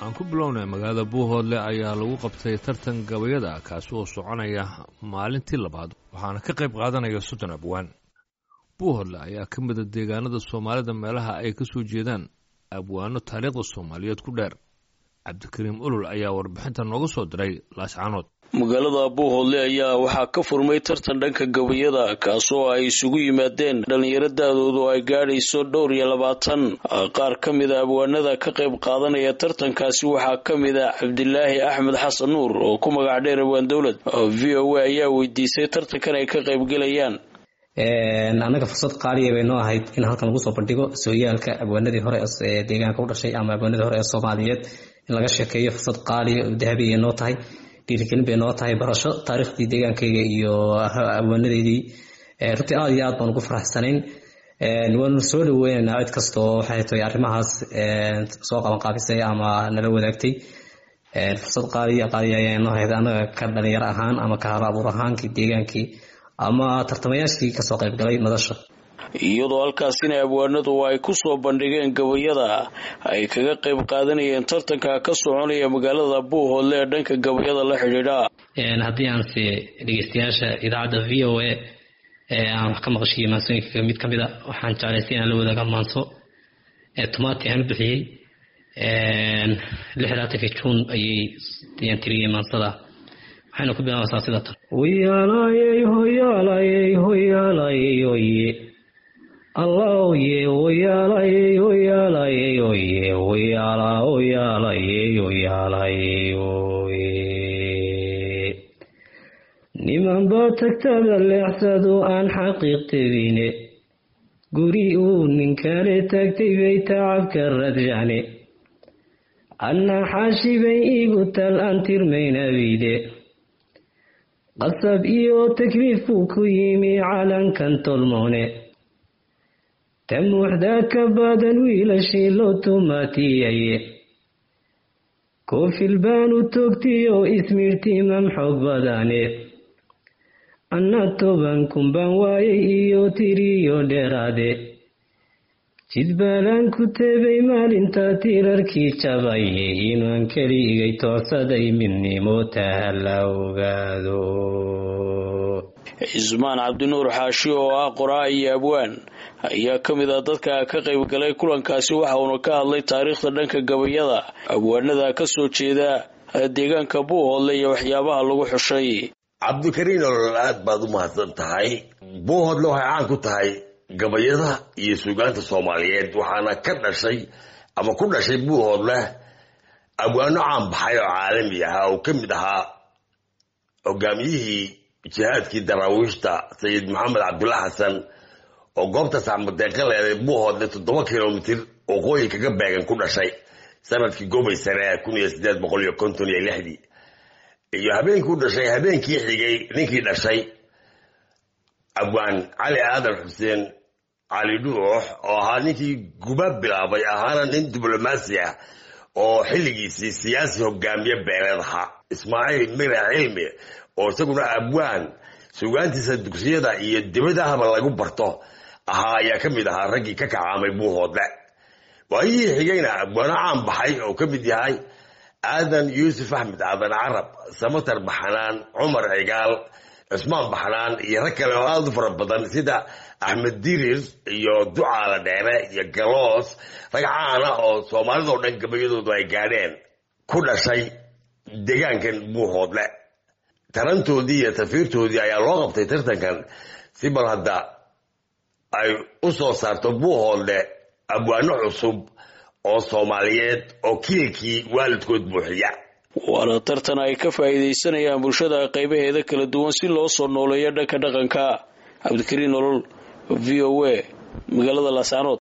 aan ku bilownay magaalada buuhoodle ayaa lagu qabtay tartan gabayada kaasi oo soconaya maalintii labaad waxaana ka qayb qaadanaya soddon abwaan buuhoodle ayaa ka mida deegaanada soomaalida meelaha ay ka soo jeedaan abwaano taariikhda soomaaliyeed ku dheer cabdikariim ulul ayaa warbixinta nooga soo diray laascaanood magaalada buuhoodle ayaa waxaa ka furmay tartan dhanka gabayada kaasoo ay isugu yimaadeen dhallinyaro da-doodu ay gaadhayso dhowr iyo labaatan qaar ka mida abwaanada ka qayb qaadanaya tartankaasi waxaa ka mid a cabdilaahi axmed xasan nuur oo ku magac dheer abwaan dowlad v o a ayaa weydiisay tartankan ay ka qaybgelayaan annaga fursad qaaliya bay noo ahayd in halkan lagu soo bandhigo sooyaalka abwaanadii hore ee deegaanka u dhashay ama abwaanadii hore ee soomaaliyeed in laga sheekeeyo fursad qaaliya oo dahabiya noo tahay dhiirigelin bay noo tahay barasho taariikhdii deegaankayga iyo abwaanadeydii runtii aada iyo aad baan ugu faraxsanayn waanu soo dhaweynaynaa cid kasta oo waxay tahay arrimahaas soo qabanqaabisay ama nala wadaagtay fursad qaaliya qaaliya ayaa noo hayd annaga ka dhalinyaro ahaan ama ka hal abuur ahaankii deegaankii ama tartamayaashii kasoo qaybgalay madasha iyadoo halkaasina abwaanadu ay ku soo bandhigeen gabayada ay kaga qayb qaadanayeen tartanka ka soconaya magaalada buuhoodle ee dhanka gabayada la xidhiidha haddii aan se dhegeystayaasha idaacadda v o a aan wax ka maqashiiyo maansooyinka mid ka mid a waxaan jeclaystay inaan la wadaaga maanso tomaati aan u bixiyey lix labaatanka juun ayay ayaan tiriyey maansada waxayna ku bilaabaysaa sida tan hoyaalayey hoyaalayey hoyaalayey oye allaoye hoyaalayey hoyaalayey oye hoyaala hoyaalayey hoyaalayey oye niman baa tagtada leexsado aan xaqiiq tebine guri uu ninkale tagtay bay tacabka radjane annaa xaashibay igu tal aan tirmaynabide qasab iyo takliif buu ku yimi calankan tolmoone ta muuxdaa ka badan wiilashii loo tumaatiyaye koofil baanu toogtiyo ismiirtiimam xoog badane anna toban kun baan waayay iyo tiriyo dheeraade jidbaalaan ku teebay maalinta tirarkii jabaye inaan keligay toocsaday midnimo taha la ogaado cismaan cabdinuur xaashi oo ah qoraa iyo abwaan ayaa ka mid ah dadka ka qaybgalay kulankaasi waxa uuna ka hadlay taariikhda dhanka gabayada abwaanada ka soo jeeda deegaanka buuhoodle iyo waxyaabaha lagu xushay cabdikariin olol aad baad u mahadsan tahay buuhoodle waxay caan ku tahay gabayada iyo suugaanta soomaaliyeed waxaana ka dhashay ama ku dhashay buuhoodle abwaano caan baxay oo caalami ahaa oo ka mid ahaa hogaamiyihii jihaadkii daraawiishta sayid maxamed cabdulla xasan oo goobta saxmadeeqa leeday buuhoodle toddoba kilomitir waqooyi kaga beegan ku dhashay sanadkii gobay sare kun iyo sideed boqol iyo konton iyo lixdii iyo habeenkii u dhashay habeenkii xigay ninkii dhashay abwaan cali aadan xuseen cali dhuux oo ahaa ninkii guba bilaabay ahaana nin diblomaasi ah oo xilligiisii siyaasi hogaamiye beeleed ahaa ismaaciil mira cilmi oo isaguna abwaan sugaantiisa dugsiyada iyo dibadahaba lagu barto ahaa ayaa ka mid ahaa raggii ka kacaamay buuhoodle waayihii xigayna abwaano caan baxay oo ka mid yahay aadan yuusuf axmed aadan carab samatar baxnaan cumar cigaal cusmaan baxnaan iyo rag kale oo aada u fara badan sida axmed dirir iyo ducaala dheere iyo galoos rag caana oo soomaalidao dhan gabayadoodu ay gaadheen ku dhashay deegaankan buuhoodle tarantoodii iyo tafiirtoodii ayaa loo qabtay tartankan si bal hadda ay u soo saarto buuhoodle abwaano cusub oo soomaaliyeed oo kiilkii waalidkood buuxiya waana tartan ay ka faa'iidaysanayaan bulshada qaybaheeda kala duwan si loo soo nooleeyo dhanka dhaqanka cabdikariin nolol v o a magaalada laascaanood